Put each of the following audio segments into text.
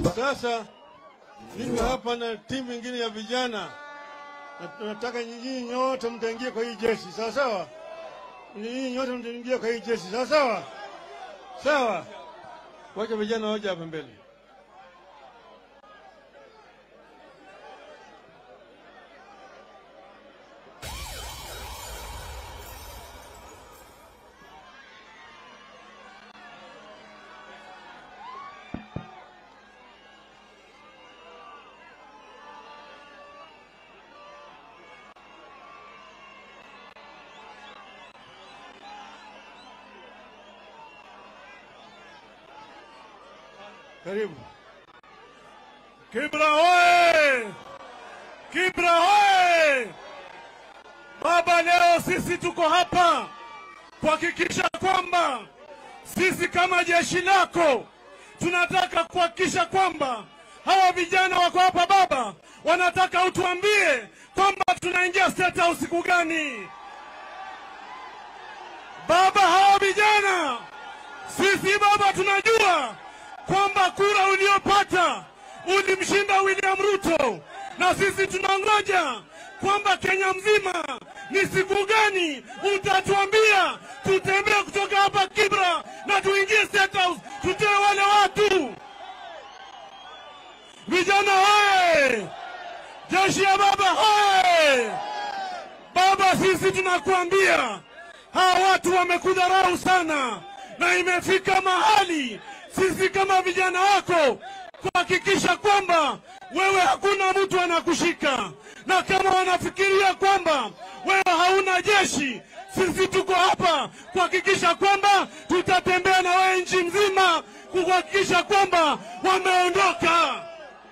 Sasa niko hapa na timu ingine ya vijana na tunataka nyinyi nyote mtaingia kwa hii jeshi, sawa sawa? Nyinyi nyote mtaingia kwa hii jeshi, sawa sawa? Sawa, wacha vijana waje hapa mbele. Karibu. Kibra hoye! Kibra hoye! Baba, leo sisi tuko hapa kuhakikisha kwamba sisi kama jeshi lako tunataka kuhakikisha kwamba hawa vijana wako hapa Baba, wanataka utuambie kwamba tunaingia State House siku gani? Baba, hawa vijana sisi Baba tunajua kwamba kura uliopata ulimshinda William Ruto, na sisi tunangoja kwamba Kenya mzima ni siku gani utatuambia tutembee kutoka hapa Kibra na tuingie State House, tutoe wale watu. Vijana hoye! Jeshi ya baba hoye! Baba, sisi tunakuambia hawa watu wamekudharau sana, na imefika mahali sisi kama vijana wako kuhakikisha kwamba wewe hakuna mtu anakushika, na kama wanafikiria kwamba wewe hauna jeshi, sisi tuko hapa kuhakikisha kwamba tutatembea na wewe nchi mzima kuhakikisha kwamba wameondoka.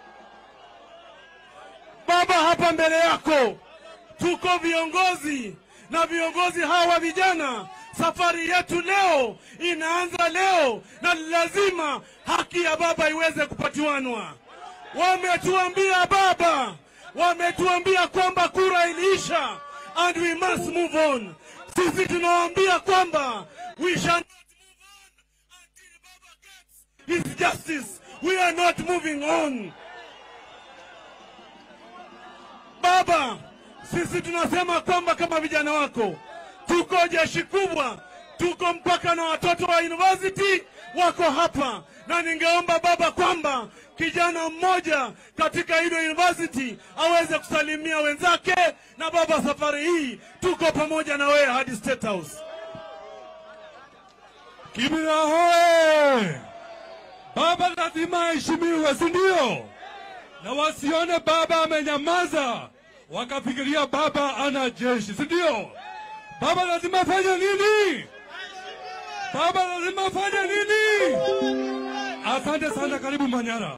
Baba, hapa mbele yako tuko viongozi na viongozi hawa vijana Safari yetu leo inaanza leo, na lazima haki ya baba iweze kupatiwanwa. Wametuambia baba, wametuambia kwamba kura iliisha and we must move on. Sisi tunawaambia kwamba we shall not move on until baba gets his justice. We are not moving on. Baba, sisi tunasema kwamba kama vijana wako tuko jeshi kubwa, tuko mpaka na watoto wa university wako hapa, na ningeomba baba kwamba kijana mmoja katika ile university aweze kusalimia wenzake. Na baba, safari hii tuko pamoja na wewe hadi State House. Kibira hoye! Baba lazima aheshimiwe, si ndio? Na wasione baba amenyamaza wakafikiria baba ana jeshi, si ndio? Baba lazima afanye nini? Baba lazima afanye nini? Asante sana, karibu Manyara.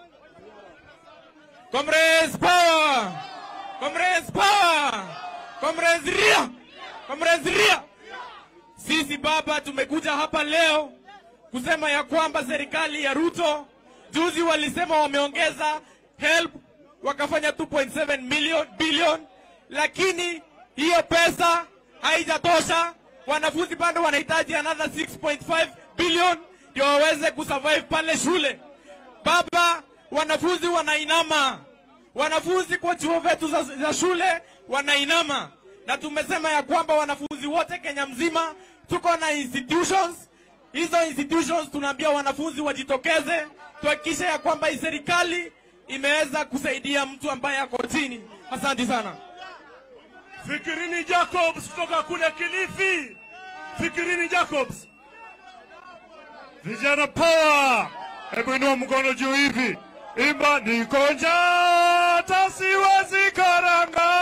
Comrades power! Comrades power! Comrades ria! Comrades ria! Sisi baba tumekuja hapa leo kusema ya kwamba serikali ya Ruto juzi walisema wameongeza help wakafanya 2.7 million billion, lakini hiyo pesa haijatosha. Wanafunzi bado wanahitaji another 6.5 billion ndio waweze kusurvive pale shule. Baba, wanafunzi wanainama, wanafunzi kwa chuo vyetu za, za shule wanainama, na tumesema ya kwamba wanafunzi wote Kenya mzima tuko na institutions. Hizo institutions tunaambia wanafunzi wajitokeze, tuhakikishe ya kwamba hii serikali imeweza kusaidia mtu ambaye ako chini. Asante sana. Fikirini Jacobs kutoka kule Kilifi. Fikirini Jacobs. Vijana power! Hebu inua mkono juu hivi, imba niko njaa hata siwezi karanga,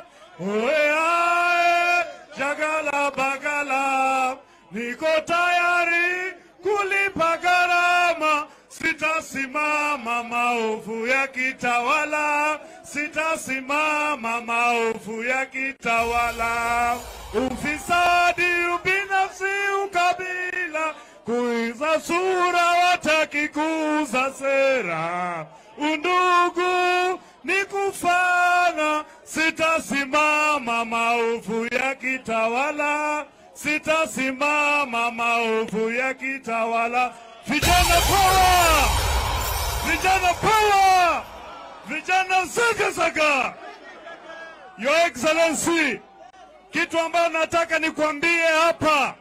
oeae jagala bagala, niko tayari kulipa gharama, sitasimama maovu ya kitawala, sitasimama maovu ya kitawala, ufisadi, ubinafsi, ukabila kuiza sura wataki kuuza sera, undugu ni kufana. Sitasimama maovu ya kitawala, sitasimama maovu ya kitawala. Vijana power! Vijana vijana power, vijana zagazaga. Your Excellency, kitu ambayo nataka nikwambie hapa,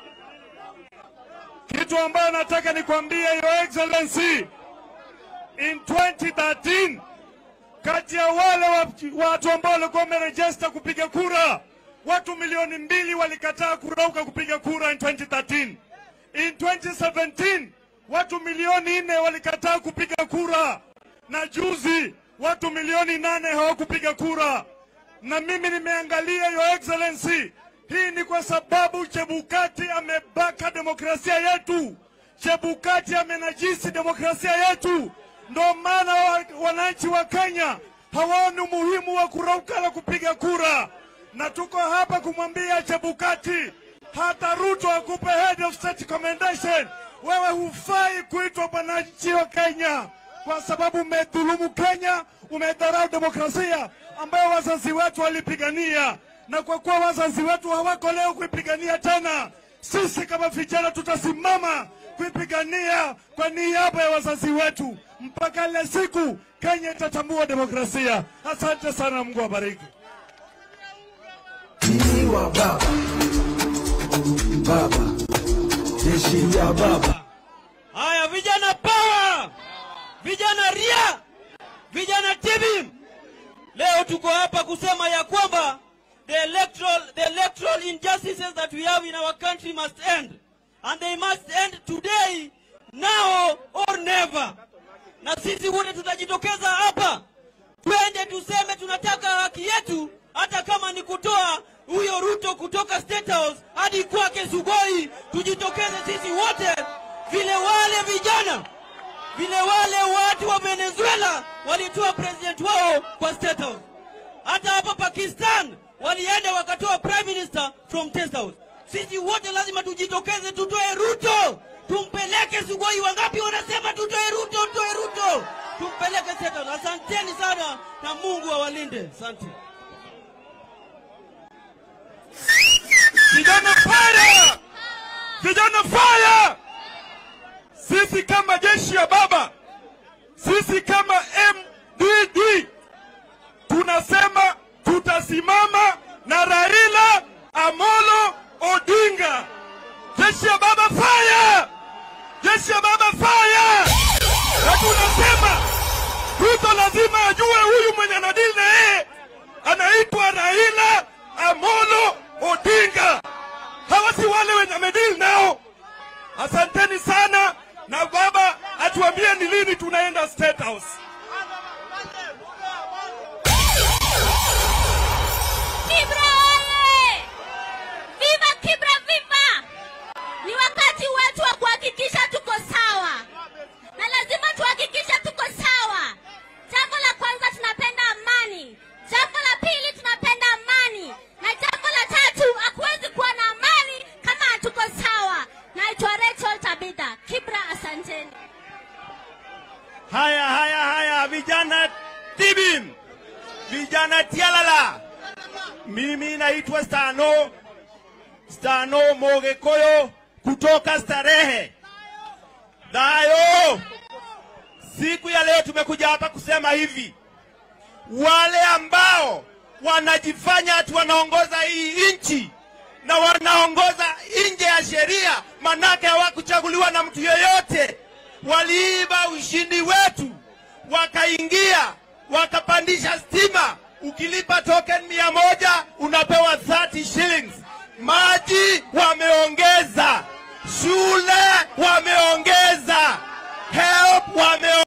kitu ambayo nataka nikwambie Your Excellency, in 2013 kati ya wale wa- watu ambao walikuwa wamerejista kupiga kura, watu milioni mbili walikataa kurauka kupiga kura in 2013. In 2017 watu milioni nne walikataa kupiga kura, na juzi watu milioni nane hawakupiga kura. Na mimi nimeangalia, Your Excellency, hii ni kwa sababu Chebukati amebaka demokrasia yetu. Chebukati amenajisi demokrasia yetu. Ndo maana wa- wananchi wa Kenya hawaoni umuhimu wa kurauka la kupiga kura, na tuko hapa kumwambia Chebukati, hata Ruto akupe head of state commendation, wewe hufai kuitwa mwananchi wa Kenya kwa sababu umedhulumu Kenya, umedharau demokrasia ambayo wazazi wetu walipigania, na kwa kuwa wazazi wetu hawako leo kuipigania tena, sisi kama vijana tutasimama kuipigania kwa niaba ya wazazi wetu mpaka ile siku Kenya itatambua demokrasia. Asante sana, Mungu awabariki. Tiwa baba baba jeshi ya baba Haya, vijana power, vijana ria, vijana tibi, leo tuko hapa kusema ya kwamba the electoral, the electoral injustices that we have in our country must end and they must end today, now or never. Na sisi wote tutajitokeza hapa twende tuseme tunataka haki yetu, hata kama ni kutoa huyo Ruto kutoka State House hadi kwake Sugoi. Tujitokeze sisi wote, vile wale vijana, vile wale watu wa Venezuela walitoa president wao kwa State House. Hata hapa Pakistan walienda wakatoa prime minister from State House. Sisi wote lazima tujitokeze, tutoe Ruto, tumpeleke Sugoi. Wangapi wanasema tutoe Ruto, tutoe Ruto, tumpeleke State House. Asanteni sana na Mungu awalinde. Asante. Vijana fire! Vijana fire! Sisi kama jeshi ya baba, sisi kama MDD tunasema tutasimama na Raila Amolo Odinga. Jeshi ya baba fire! Jeshi ya baba fire! Na tunasema Ruto lazima ajue huyu mwenye anadili na yeye anaitwa Raila Amolo Odinga. Hawa si wale wenye amedili nao. Asanteni sana, na baba atuambie ni lini tunaenda State House. Kibra oye! Viva Kibra viva! Ni wakati wetu wa kuhakikisha tuko sawa, na lazima tuhakikishe tuko sawa. Jambo la kwanza, tunapenda amani. Jambo la pili, tunapenda amani, na jambo la tatu, hakuwezi kuwa na amani kama hatuko sawa. Naitwa Rachel Tabitha Kibra, asanteni. Haya, haya, haya, vijana tibim, vijana tialala. Mimi naitwa Stano Stano Mogekoyo kutoka Starehe. Dayo, siku ya leo tumekuja hapa kusema hivi, wale ambao wanajifanya ati wanaongoza hii nchi na wanaongoza nje ya sheria, manake hawakuchaguliwa na mtu yeyote. Waliiba ushindi wetu, wakaingia wakapandisha stima. Ukilipa token mia moja unapewa 30 shillings. Maji wameongeza, shule